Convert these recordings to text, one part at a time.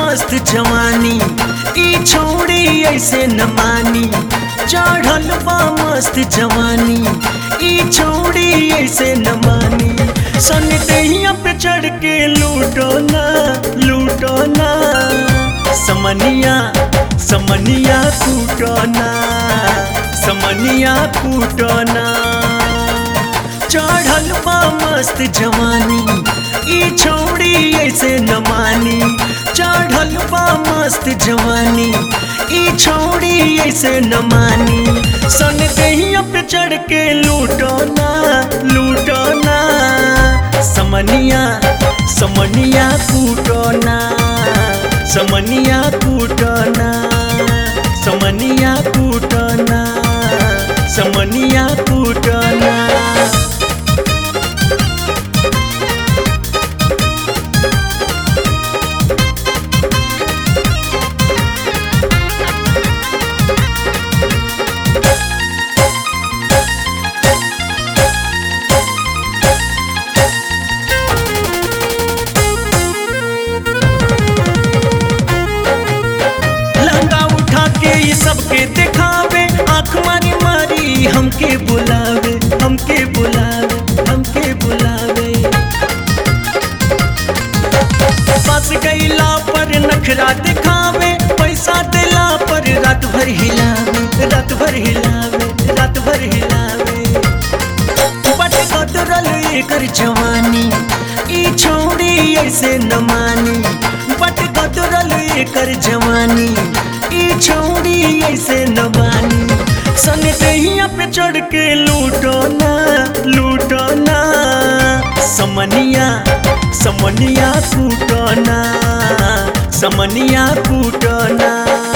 मस्त जवानी ई छोड़ी ऐसे न मानी चढ़ल बा मस्त जवानी ई छोड़ी ऐसे न मानी सन दहिया पे चढ़ के लूटो ना लूटो ना समनिया समनिया कूटो ना समनिया कूटो ना चढ़ल बा मस्त जवानी ई छोड़ी ऐसे न मानी चढ़ल बा मस्त जवानी ई छोड़ी ऐसे न मानी सन दहिया पे चढ़ के लूटो ना लूटो ना समनिया समनिया कूटो ना समनिया कूटो ना समनिया कूटो ना समनिया कूटो ना लहंगा उठा के ये सबके दिखावे आंख मारी मारी हमके बुलावे हमके बुलावे हमके बुलावे बस गईला पर नखरा दिखावे पैसा दिला पर रात भर हिलावे रात भर हिलावे रात भर हिलावे बट कतरल एकर जवानी ई छोड़ी ऐसे न मानी बट कतरल एकर जवानी ई छोड़ी ऐसे न मानी सन दहिया पे चढ़ के लूटो ना लूटो ना समनिया समनिया कूटो ना समनिया कूटो ना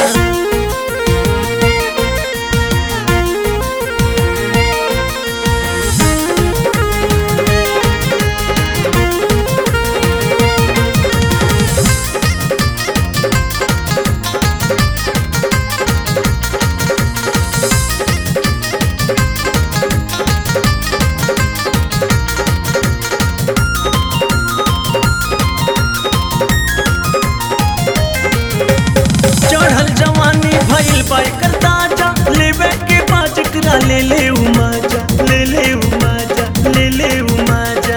चढ़ल जवानी भइल बाई कर ताजा लेवे के बाज करा ले ले उमाजा ले ले उमाजा ले ले उमाजा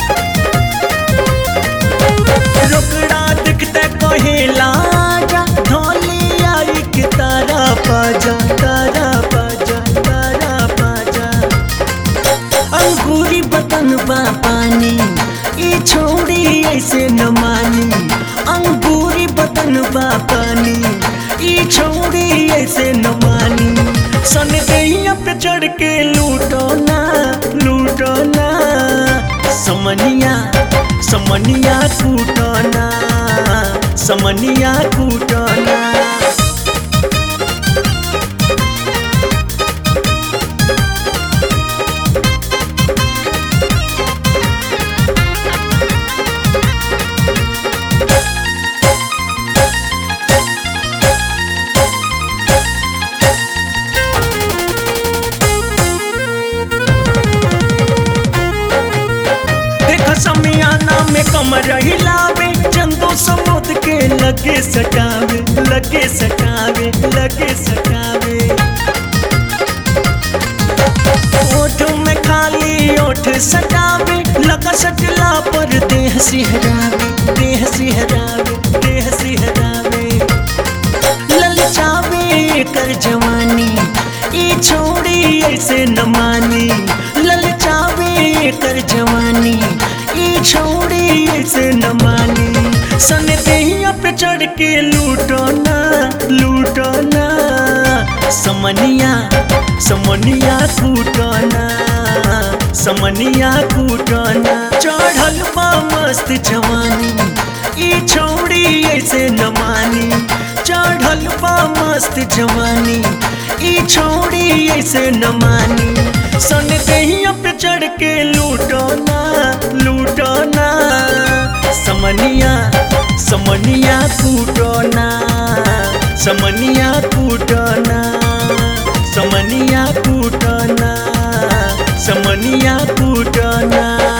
रोकड़ा दिखते कहेला जा ढोली आई के तारा पाजा तारा पाजा तारा पाजा अंगूरी बतन बा पानी ई छोड़ी ऐसे न मानी अंगूरी बतन बा पानी ई छोड़ी ऐसे न मानी सन दहिया पे चढ़ के लूटो ना लूटो ना समनिया समनिया कूटो ना समनिया कूटो ना देख समियाना में कमर हिलावे चंदो समुद के लगे सटावे लगे सटावे लगे सटावे ओठ में खाली ओठ सटावे लगा सटला पर देह सिहरावे देह सिहरावे देह सिहरावे ललचावे कर जवानी ई छोड़ी ऐसे न मानी ललचावे कर जवानी ई छोड़ी ऐसे न मानी सन दहिया पे चढ़ के लूटो ना लूटो ना समनिया समनिया कूटो ना समनिया कूटो ना चढ़ल बा मस्त जवानी ई छोड़ी ऐसे न मानी चढ़ल बा मस्त जवानी ई छोड़ी ऐसे न मानी सन दहिया पे चढ़ के लूटो ना लूटो ना समनिया समनिया कूटो ना समनिया कूटो ना समनिया कूटो ना समनिया कूटो ना